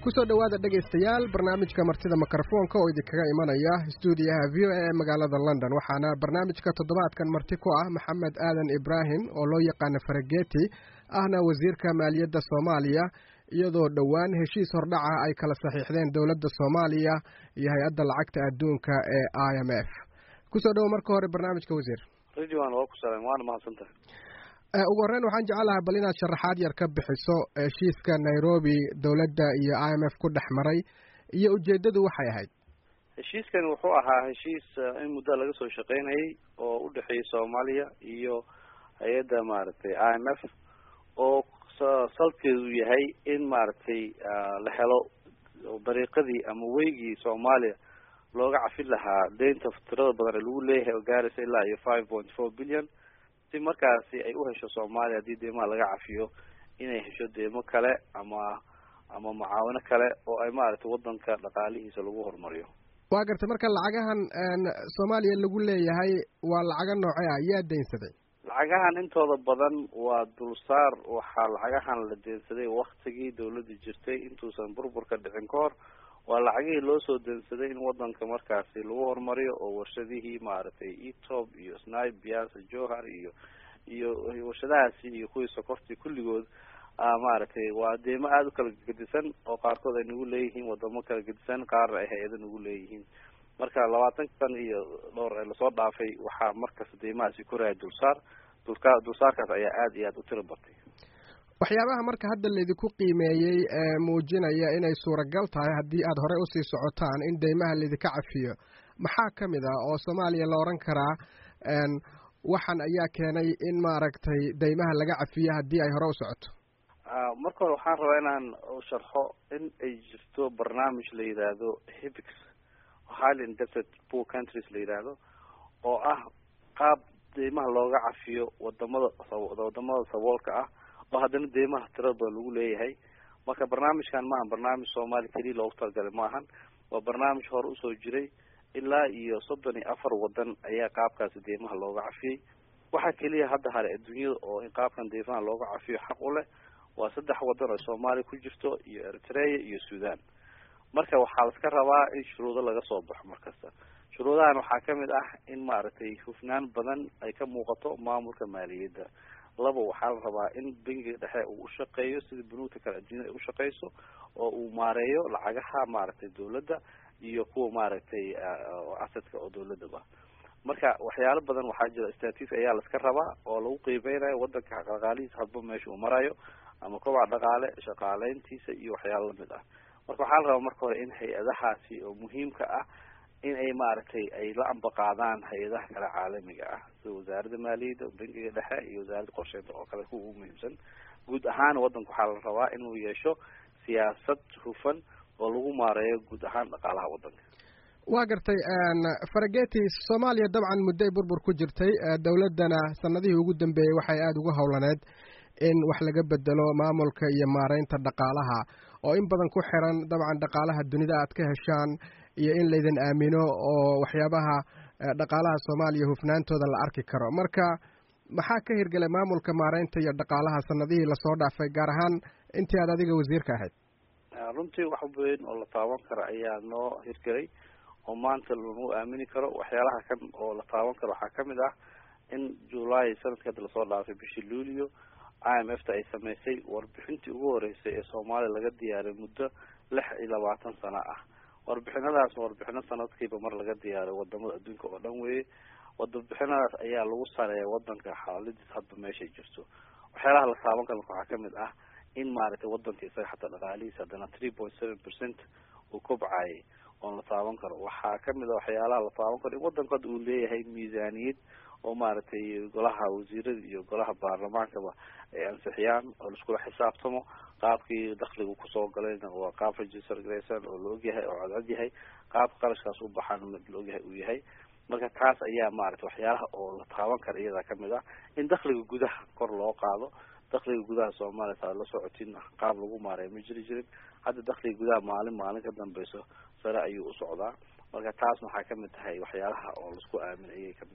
kusoo dhowaada dhegaystayaal barnaamijka martida mikrofoonka oo idinkaga imanaya stuudiyaha v o a ee magaalada london waxaana barnaamijka toddobaadkan marti ku ah maxamed aadan ibraahim oo loo yaqaano farageti ahna wasiirka maaliyadda soomaaliya iyadoo dhowaan heshiis hordhaca ay kala saxiixdeen dowladda soomaaliya iyo hay-adda lacagta adduunka ee i m f kusoo dhowo marka hore barnaamijka wasiir ridwan waa ku salan waana mahadsantahay ugu horreyn waxaan jecelahay bal inaad sharaxaad yar ka bixiso heshiiska nairobi dowladda iyo i m f ku dhex maray iyo ujeeddadu waxay ahayd heshiiskani wuxuu ahaa heshiis in muddo laga soo shaqeynayay oo u dhexeeyay soomaaliya iyo hay-adda maaragtay i m f oo salkeedu yahay in maaragtay la helo dariiqadii ama weygii soomaaliya looga cafin lahaa deynta tirada badan ee lagu leeyahay oo gaaraysa ilaa iyo five point four billion si markaasi ay u hesho soomaaliya haddii deymaha laga cafiyo inay hesho deymo kale ama ama mucaawino kale oo ay maaragtay wadanka dhaqaalihiisa lagu horumariyo waa gartay marka lacagahan soomaaliya lagu leeyahay waa lacaga noocee ah yaa deynsaday lacagahan intooda badan waa dulsaar waxaa lacagahan la deensaday waktigii dawladda jirtay intuusan burburka dhicin ka hor waa lacagihii loo soo deensaday in wadanka markaasi lagu horumariyo oo warshadihii maaragtay etob iyo snipe biasa johar iyo iyo warshadahaasi iyo kuwii sokortii kulligood maaragtay waa deymo aada u kala gedisan oo qaarkood ay nagu leeyihiin wadamo kala gedisan qaarna ay hay-ado nagu leeyihiin marka labaatan san iyo dhowr ee lasoo dhaafay waxaa markasta deymahaasi koraya dulsaar dulka dulsaarkaas ayaa aada iyo aada u tiro batay waxyaabaha marka hadda laydinku qiimeeyey ee muujinaya inay suuragal tahay haddii aada horey usii socotaan in deymaha laydinka cafiyo maxaa ka mid ah oo soomaaliya la odhan karaa waxan ayaa keenay in maaragtay deymaha laga cafiyo haddii ay hore u socoto marka hore waxaan rabaa inaan sharxo in ay jirto barnaamij la yidhaahdo hibix highly indebted poor countries la yidhaahdo oo ah qaab deymaha looga cafiyo wadamada wadamada saboolka ah oo haddana deymaha tirada badan lagu leeyahay marka barnaamijkan maahan barnaamij soomaaliya keliya loogu talagalay maahan waa barnaamij hore usoo jiray ilaa iyo soddon iyo afar wadan ayaa qaabkaasi deymaha looga cafiyey waxaa keliya hadda hare adduunyada oo in qaabkan deymaha looga cafiyo xaq u leh waa saddex wadan oo soomaaliya ku jirto iyo eritrea iyo sudan marka waxaa laska rabaa in shuruudo laga soo baxo markasta shuruudahan waxaa kamid ah in maaragtay hufnaan badan ay ka muuqato maamulka maaliyadda laba waxaa la rabaa in bangiga dhexe uu ushaqeeyo sida bunuugta kale adduunyada ay ushaqeyso oo uu maareeyo lacagaha maaragtay dawladda iyo kuwa maaragtay asadka oo dawladaba marka waxyaalo badan waxaa jira statis ayaa laska rabaa oo lagu qiimeynayo wadanka dhaqaalihiisa hadba meesha uu marayo ama kobaca dhaqaale shaqaaleyntiisa iyo waxyaalo lamid ah marka waxaa la rabaa marka hore in hay-adahaasi oo muhiimka ah in ay maaragtay ay la ambaqaadaan hay-adaha kale caalamiga ah sida wasaaradda maaliyadda bangiga dhexe iyo wasaaradda qorsheynta oo kale kuwa ugu muhiimsan guud ahaan wadanka waxaa la rabaa inuu yeesho siyaasad hufan oo lagu maareeyo guud ahaan dhaqaalaha wadanka waa gartay farageti soomaaliya dabcan muddoay burbur ku jirtay dowladdana sanadihii ugu dambeeyey waxay aada ugu howlaneed in wax laga bedelo maamulka iyo maareynta dhaqaalaha oo in badan ku xiran dabcan dhaqaalaha dunida aad ka heshaan iyo in laydin aamino oo waxyaabaha dhaqaalaha soomaaliya hufnaantooda la arki karo marka maxaa ka hirgelay maamulka maareynta iyo dhaqaalaha sanadihii lasoo dhaafay gaar ahaan intii aad adiga wasiirka ahayd runtii wax weyn oo la taaban karo ayaa noo hirgelay oo maanta lagu aamini karo waxyaalaha kan oo la taaban karo waxaa kamid ah in july sanadkii hadda lasoo dhaafay bishii luulio i m f ta ay sameysay warbixintii ugu horeysay ee soomaaliya laga diyaaray muddo lix iyo labaatan sano ah warbixinadaas warbixino sanadkiiba mar laga diyaaray wadamada adduunka oo dhan weeye warbixinadaas ayaa lagu sareeya wadanka xaaladiis hadba meeshay jirto waxyaalaha la taaban karo marka waxaa kamid ah in maaragtay wadanka isaga xataa dhaqaalihiisa haddana three point seven percent uu kobcayay oon la taaban karo waxaa kamid a waxyaalaha la taaban karo in wadanku hadda uu leeyahay miisaaniyad oo maaragtay golaha wasiirada iyo golaha baarlamaankaba ay ansixiyaan oo laiskula xisaabtamo qaabkii dakligu kusoo galayna waa qaab register garaysan oo la ogyahay oo cadcad yahay qaabka qarashkaas u baxaan mid la ogyahay uu yahay marka kaas ayaa maaragtay waxyaalaha oo la taaban kara iyada kamid ah in dakliga gudaha kor loo qaado dakliga gudaha soomaaliya taa la socotin qaab lagu maareeyo ma jiri jirin hadda dakliga gudaha maalin maalin ka dambeyso sare ayuu u socdaa marka taasna waxaa kamid tahay waxyaalaha oo laisku aamin ayay kamid tahay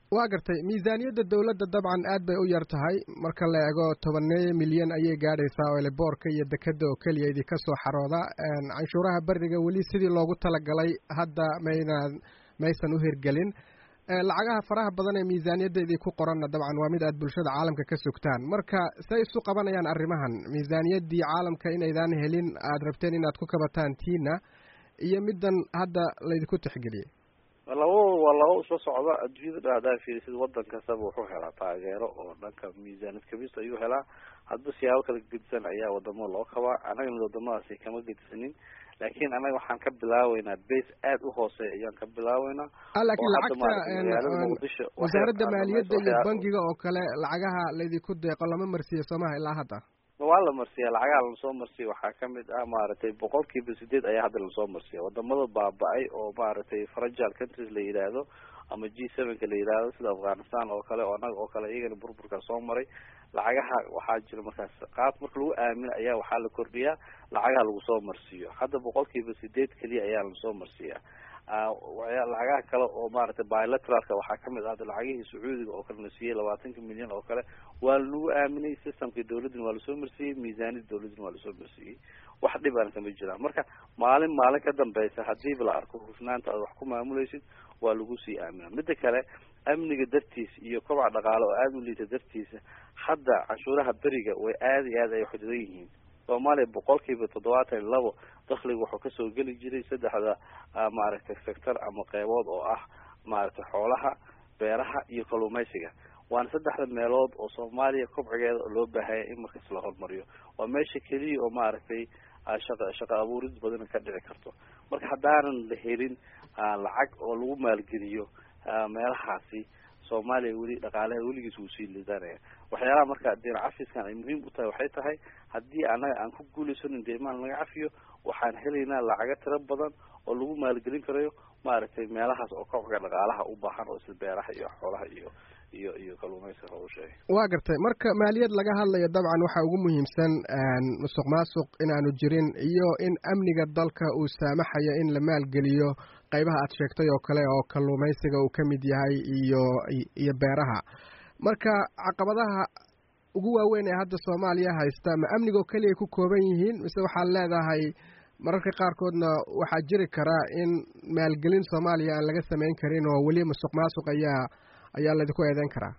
waa gartay miisaaniyadda dowladda dabcan aad bay u yar tahay marka la eego tobaneeyo milyan ayay gaadhaysaa oo eleboorka iyo dekeda oo keliya idinka soo xarooda canshuuraha beriga weli sidii loogu talagalay hadda mayna maysan u hirgelin lacagaha faraha badan ee miisaaniyadda idinku qoranna dabcan waa mid aad bulshada caalamka ka sugtaan marka say isu qabanayaan arrimahan miisaaniyaddii caalamka inaydaan helin aada rabteen inaad ku kabataan tiina iyo middan hadda laydinku tixgeliyey labadooda waa laba isla socda adduunyada dhan haddaa fiirisid wadan kastaba wuxuu helaa taageero oo dhanka miisaaniyad kabista ayuu helaa hadba siyaabo kala gedisan ayaa wadamada loo kabaa annagana wadamadaasi kama gedisanin laakiin annaga waxaan ka bilaabeynaa base aada u hooseeya ayaan ka bilaabeynaa laakiin lacagta wasaaradda maaliyadda iyo bangiga oo kale lacagaha laydinku deeqo lama marsiiyo soomaha ilaa hadda waa la marsiya lacagaha lasoo marsiya waxaa kamid ah maaragtay boqol kiiba sideed ayaa hadda lasoo marsiya wadamada baaba-ay oo maaragtay fragile countries la yidhaahdo ama g sevenka la yidhaahdo sida afghanistan oo kale oo annaga oo kale iyagana burburkaa soo maray lacagaha waxaa jira markaas qaab marka lagu aamino ayaa waxaa la kordhiyaa lacagaha lagu soo marsiiyo hadda boqol kiiba sideed keliya ayaa lasoo marsiiyaa lacagaha kale oo maaragtay bilateralka waxaa kamid ah lacagihii sacuudiga oo kale la siiyey labaatanka milyan oo kale waa lanagu aaminay systemka dawladdina waa lasoo marsiiyey miisaaniyada dawladdina waa lasoo marsiiyey wax dhib aan kama jiraan marka maalin maalin ka dambeysa hadiiba la arko hufnaanta aad wax ku maamuleysid waa lagu sii aamina mida kale amniga dartiis iyo kobaca dhaqaale oo aada u liita dartiisa hadda canshuuraha beriga way aada iyo aad ay xududan yihiin soomaaliya boqol kiiba toddobaatan iyo labo dakliga wuxuu kasoo geli jiray saddexda maaragtay sector ama qeybood oo ah maaragtay xoolaha beeraha iyo kalluumeysiga waana saddexda meelood oo soomaaliya kobcigeeda loo baahaya in markas la horumariyo waa meesha keliya oo maaragtay shaqa shaqa abuurid badan ka dhici karto marka haddaanan la helin lacag oo lagu maalgeliyo meelahaasi soomaaliya weli dhaqaalaha weligiis wuu sii lidanaya waxyaalaha marka diin cafiskan ay muhiim u tahay waxay tahay haddii annaga aan ku guuleysanin deemaan laga cafiyo waxaan helaynaa lacago tiro badan oo lagu maalgelin karayo maaragtay meelahaas oo kobciga dhaqaalaha u baahan oo isla beeraha iyo xoolaha iyo iyo iyo kalluumeysiga u sheegay waa gartay marka maaliyad laga hadlayo dabcan waxaa ugu muhiimsan musuq maasuq inaanu jirin iyo in amniga dalka uu saamaxayo in la maalgeliyo qaybaha aad sheegtay oo kale oo kalluumeysiga uu ka mid yahay iyo iyo beeraha marka caqabadaha ugu waaweyn ee hadda soomaaliya haysta ma amnigoo keliya ku kooban yihiin mise waxaad leedahay mararka qaarkoodna waxaa jiri karaa in maalgelin soomaaliya aan laga samayn karin oo weli musuq maasuq ayaa ayaa laydinku eedeyn karaa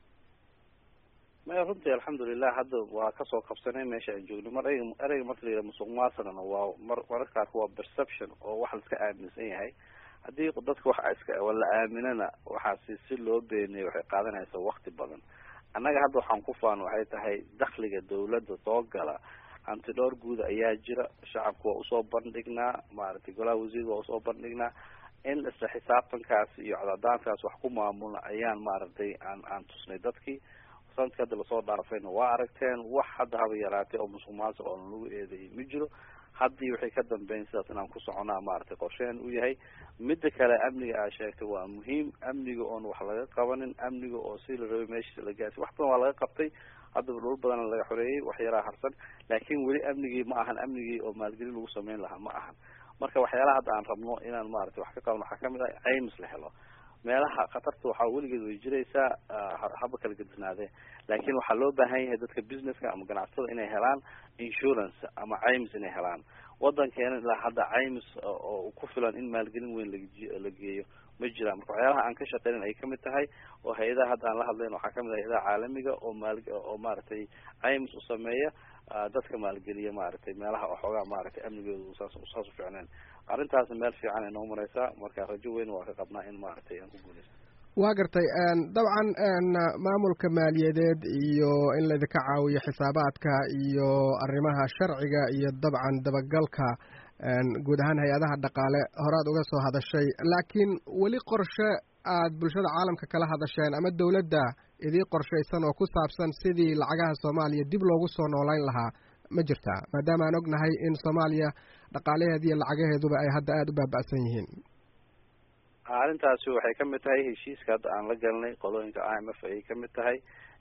maya runtii alxamdulilah hadda waa kasoo qabsanay meesha aan joogno mar ereyga ereyga marka la yidhaha musuq maasuqna waa mar mararka qaarka waa perception oo wax la iska aaminsan yahay haddii dadka waxa iska la aaminana waxaasi si loo beeniyay waxay qaadanaysaa wakti badan annaga hadda waxaan ku faano waxay tahay dakhliga dawladda soo gala antidhoor guud ayaa jira shacabka waa usoo bandhignaa maaragtay golaha wasiirka waa usoo bandhignaa in isla xisaabtankaas iyo codadaankaas wax ku maamulna ayaan maaragtay aan aan tusnay dadkii sanadka hadda lasoo dhaafayna waa aragteen wax hadda haba yaraatay oo musuq maasuq oo lagu eedeeyay ma jiro haddii waxay ka dambeyn sidaas inaan ku soconaa maaragtay qorsheen u yahay midda kale amniga aa sheegtay waa muhiim amniga oon wax laga qabanin amniga oo si la rabay meeshiisa la gaarsi wax badan waa laga qabtay haddaba dhul badan laga xoreeyey wax yaraa harsan laakiin weli amnigii ma ahan amnigii oo maalgelin lagu sameyn lahaa ma ahan marka waxyaalaha hadda aan rabno inaan maaragtay wax ka qabno waxaa kamid ah caymis la helo meelaha khatarta waxaa weligeed way jiraysaa haba kala gedisnaadee laakiin waxaa loo baahan yahay dadka businesska ama ganacsatada inay helaan insurance ama caymis inay helaan wadankeena ilaa hadda caymis oo ku filan in maalgelin weyn la geeyo ma jiraan marka waxyaalaha aan ka shaqeynin ay kamid tahay oo hay-adaha hadda aan la hadlayn waxaa kamid ah hay-adaha caalamiga oo maal oo maaragtay caymis u sameeya dadka maalgeliya maaragtay meelaha oo xoogaa maaragtay amnigooda saas saas u fiicneen arrintaasna meel fiican ay noo mareysaa marka rajo weyn waa ka qabnaa in maaragtay aan ku guuleysto waa gartay dabcan maamulka maaliyadeed iyo in laydinka caawiyo xisaabaadka iyo arrimaha sharciga iyo dabcan dabagalka guud ahaan hay-adaha dhaqaale horaad uga soo hadashay laakiin weli qorshe aad bulshada caalamka kala hadasheen ama dowladda idii qorshaysan oo ku saabsan sidii lacagaha soomaaliya dib loogu soo noolayn lahaa ma jirtaa maadaama aan ognahay in soomaaliya dhaqaalaheeda iyo lacagaheeduba ay hadda aada u baaba'san yihiin arrintaasi waxay kamid tahay heshiiska hadda aan la galnay qolooyinka i m f ayay kamid tahay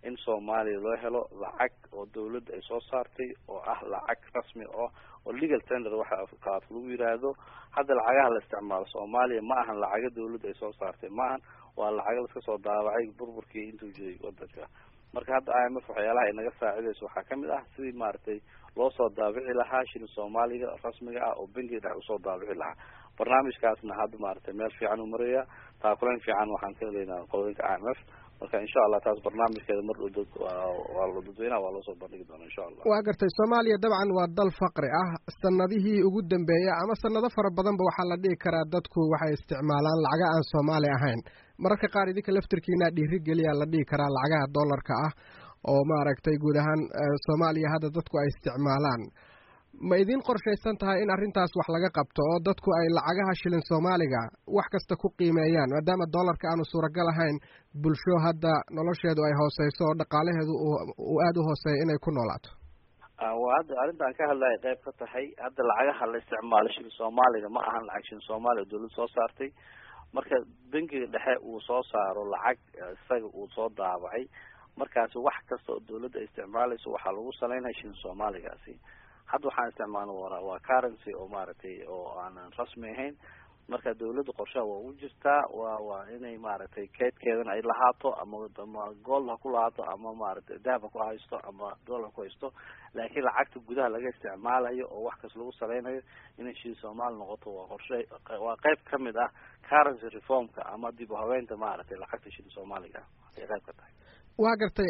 in soomaaliya loo helo lacag oo dawladda ay soo saartay oo ah lacag rasmi oo oo legal tender waxa afkaad lagu yiraahdo hadda lacagaha la isticmaalo soomaaliya ma ahan lacaga dawladda ay soo saartay ma ahan waa lacaga laska soo daawacay burburkii intuu jiray wadanka marka hadda i m f waxyaalaha ay naga saacidayso waxaa kamid ah sidii maaragtay loo soo daabici lahaa shilin soomaaliga rasmiga ah oo bangiga dhex usoo daabici lahaa barnaamijkaasna hadda maaragtay meel fiican u maraya taakulayn fiican waxaan ka helaynaa qodooyinka i m f marka insha allah taas barnaamijkeeda mar dhow dad waa dadweynaha waa loosoo bandhigi doona insha allah waa gartay soomaaliya dabcan waa dal faqri ah sanadihii ugu dambeeya ama sanado fara badanba waxaa la dhihi karaa dadku waxay isticmaalaan lacaga aan soomaali ahayn mararka qaar idinka laftirkiina dhiirigeliyaa la dhihi karaa lacagaha dollarka ah oo maaragtay guud ahaan soomaaliya hadda dadku ay isticmaalaan ma idin qorshaysan tahay in arrintaas wax laga qabto oo dadku ay lacagaha shilin soomaaliga wax kasta ku qiimeeyaan maadaama dollarka aanu suuragal ahayn bulsho hadda nolosheedu ay hooseyso oo dhaqaalaheedu uu aada u hooseeya inay ku noolaato waa hadda arrintaan ka hadlaya qayb ka tahay hadda lacagaha la isticmaalo shilin soomaaliga ma ahan lacag shilin soomaaliya dawladda soo saartay marka bangiga dhexe uu soo saaro lacag isaga uu soo daabacay markaasi wax kasta oo dawladda ay isticmaalayso waxaa lagu saleynaya shilin soomaaligaasi hadda waxaan isticmaalna wa waa currency oo maaragtay oo aanan rasmi ahain marka dawladda qorshaha waa ugu jirtaa waa waa inay maaragtay keedkeedana ay lahaato ama ama gold ha ku lahaato ama maaragtay dahab ha ku haysto ama dollar ku haysto laakiin lacagta gudaha laga isticmaalayo oo wax kas lagu saleynayo inay shii soomaali noqoto waa qorshe waa qayb kamid ah currency reformka ama dib u habeynta maaragtay lacagta shili soomaaliga ay qayb ka tahay waa gartay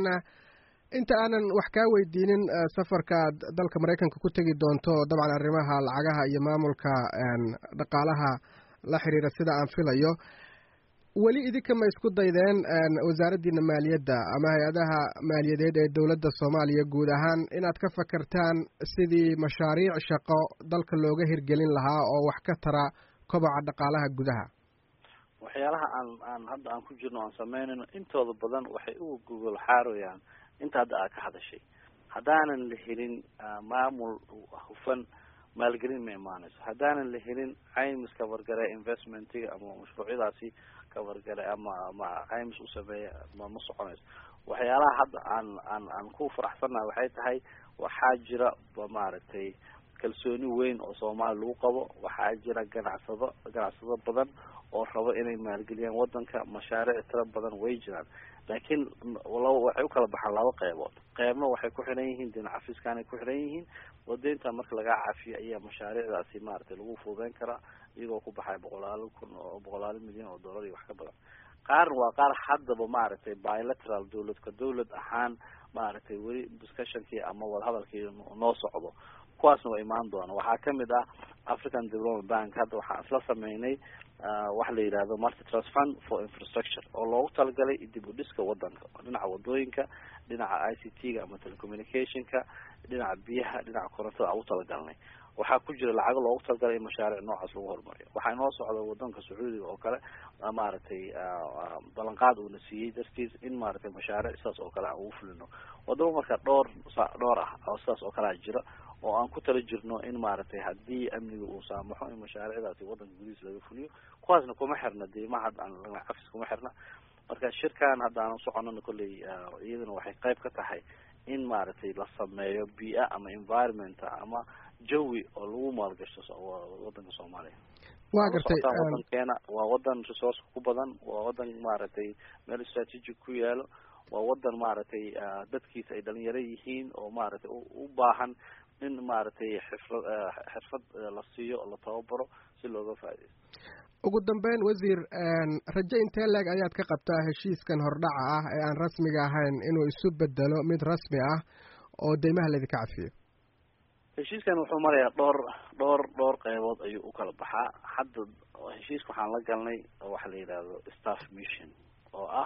inta aanan wax kaa weydiinin safarka aad dalka maraykanka ku tegi doonto dabcan arrimaha lacagaha iyo maamulka dhaqaalaha la xiriira sida aan filayo weli idinka ma isku daydeen wasaaraddiina maaliyadda ama hay-adaha maaliyadeed ee dowladda soomaaliya guud ahaan inaad ka fakartaan sidii mashaariic shaqo dalka looga hirgelin lahaa oo wax ka tara koboca dhaqaalaha gudaha waxyaalaha aan aan hadda aan ku jirno aan sameynayno intooda badan waxay uga gogol xaarayaan inta hadda aad ka hadashay haddaanan la helin maamul hufan maalgelin ma imaanayso haddaanan la helin caymis kabargare investmentiga ama mashruucyadaasi kabargare ama ama caymis u sameeya ma ma soconayso waxyaalaha hadda aan aan aan ku faraxsannaha waxay tahay waxaa jira maaragtay kalsooni weyn oo soomaali lagu qabo waxaa jira ganacsado ganacsado badan oo rabo inay maalgeliyaan wadanka mashaariic tiro badan way jiraan laakiin laba waxay ukala baxaan laba qeybood qeybna waxay ku xiran yihiin dhinaca fiskanay ku xiran yihiin oo deynta marka lagaa cafiyo ayaa mashaariicdaasi maaragtay lagu fuudeyn karaa iyagoo ku baxay boqolaalo kun oo boqolaalo milyan oo dollar iyo wax ka badan qaarna waa qaar haddaba maaragtay bilateral dawladka dawlad ahaan maaragtay weli discussionkii ama wadahadalkii noo socdo kuwaasna waa imaan doona waxaa kamid ah african development bank hadda waxaan isla sameynay waxa la yidhahdo multi trust fund for infrastructure oo loogu talagalay dib u dhiska wadanka dhinaca wadooyinka dhinaca i c t ga ama telecommunicationka dhinaca biyaha dhinaca korontada aan u talagalnay waxaa ku jira lacago loogu talagalay in mashaariic noocaas lagu horumariyo waxaa inoo socda wadanka sacuudiga oo kale maaragtay ballanqaad uuna siiyey dartiis in maaragtay mashaariic sidaas oo kale aan ugu fulino wadamo marka dhowr dhowr ah oo sidaas oo kalea jira oo aan ku tala jirno in maaragtay haddii amniga uu saamaxo in mashaariicdaasi wadanka gudihiis laga fuliyo kuwaasna kuma xirna deymaha hadda aan cafis kuma xirna marka shirkan hadda aan soconana kolley iyadana waxay qayb ka tahay in maaragtay la sameeyo bia ama environment ama jawi oo lagu maalgashto wadanka soomaaliya wa gartay wadankeena waa wadan resource ku badan waa wadan maaragtay meel strategic ku yaalo waa wadan maaragtay dadkiisa ay dhalinyaro yihiin oo maaragtay u baahan in maaragtay xirfad xirfad la siiyo oo la tababaro si looga faaidaysto ugu dambeyn wasiir rajo intee leeg ayaad ka qabtaa heshiiskan hordhaca ah ee aan rasmiga ahayn inuu isu bedelo mid rasmi ah oo deymaha laydinka cafiyo heshiiskan wuxuu marayaa dhowr dhowr dhowr qeybood ayuu ukala baxaa hadda heshiiska waxaan la galnay waxa la yidhaahdo staff mission oo ah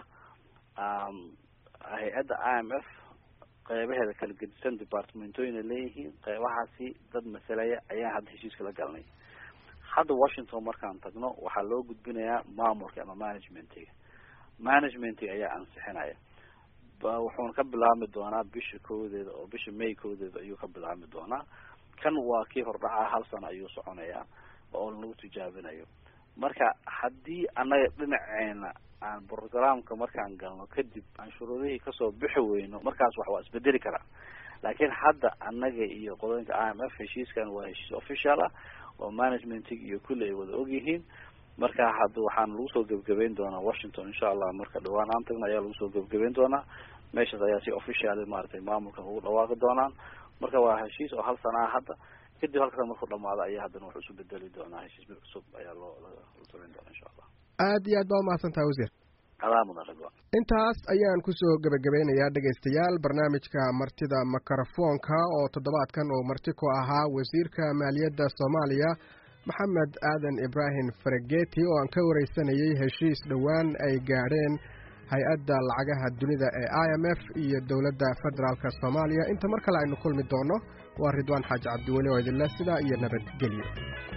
hay-adda i m f qeybaheeda kala gedisan departmentooyina leeyihiin qeybahaasi dad masalaya ayaan hadda heshiiska la galnay hadda washington markaan tagno waxaa loo gudbinayaa maamulka ama managementiga managementiga ayaa ansixinaya wuxuuna ka bilaabmi doonaa bisha koodeeda oo bisha may koodeeda ayuu ka bilaabmi doonaa kan waa kii hordhaca hal sano ayuu soconayaa oo lagu tijaabinayo marka haddii annaga dhinaceena aan programka markaan galno kadib aan shuruudihii kasoo bixi weyno markaas wax waa isbedeli karaa laakiin hadda annaga iyo qodooyinka i m f heshiiskan waa heshiis official ah oo managementig iyo kulli ay wada ogyihiin marka hadda waxaan lagu soo gebgabeyn doonaa washington insha allah marka dhawaan aan tagna ayaa lagu soo gebgabeyn doonaa meeshaas ayaa si official maaragtay maamulka ugu dhawaaqi doonaan marka waa heshiis oo hal sana ah hadda kadib halkaas markuu dhamaado ayaa haddana wax isu bedeli doonaa heshiis mid cusub ayaa loo la samayn doonaa insha allah aad iyo aad baa umahadsan tahay wasiir adaa mudan ridwan intaas ayaan kusoo gebagabeynayaa dhegaystayaal barnaamijka martida mikrofoonka oo toddobaadkan uu marti ku ahaa wasiirka maaliyadda soomaaliya maxamed aadan ibraahim farageti oo aan ka wareysanayay heshiis dhowaan ay gaadheen hay-adda lacagaha dunida ee i m f iyo dowladda federaalk soomaaliya inta mar kale aynu kulmi doono waa ridwaan xaaji cabdiweli oo idinleh sidaa iyo nabadgelyo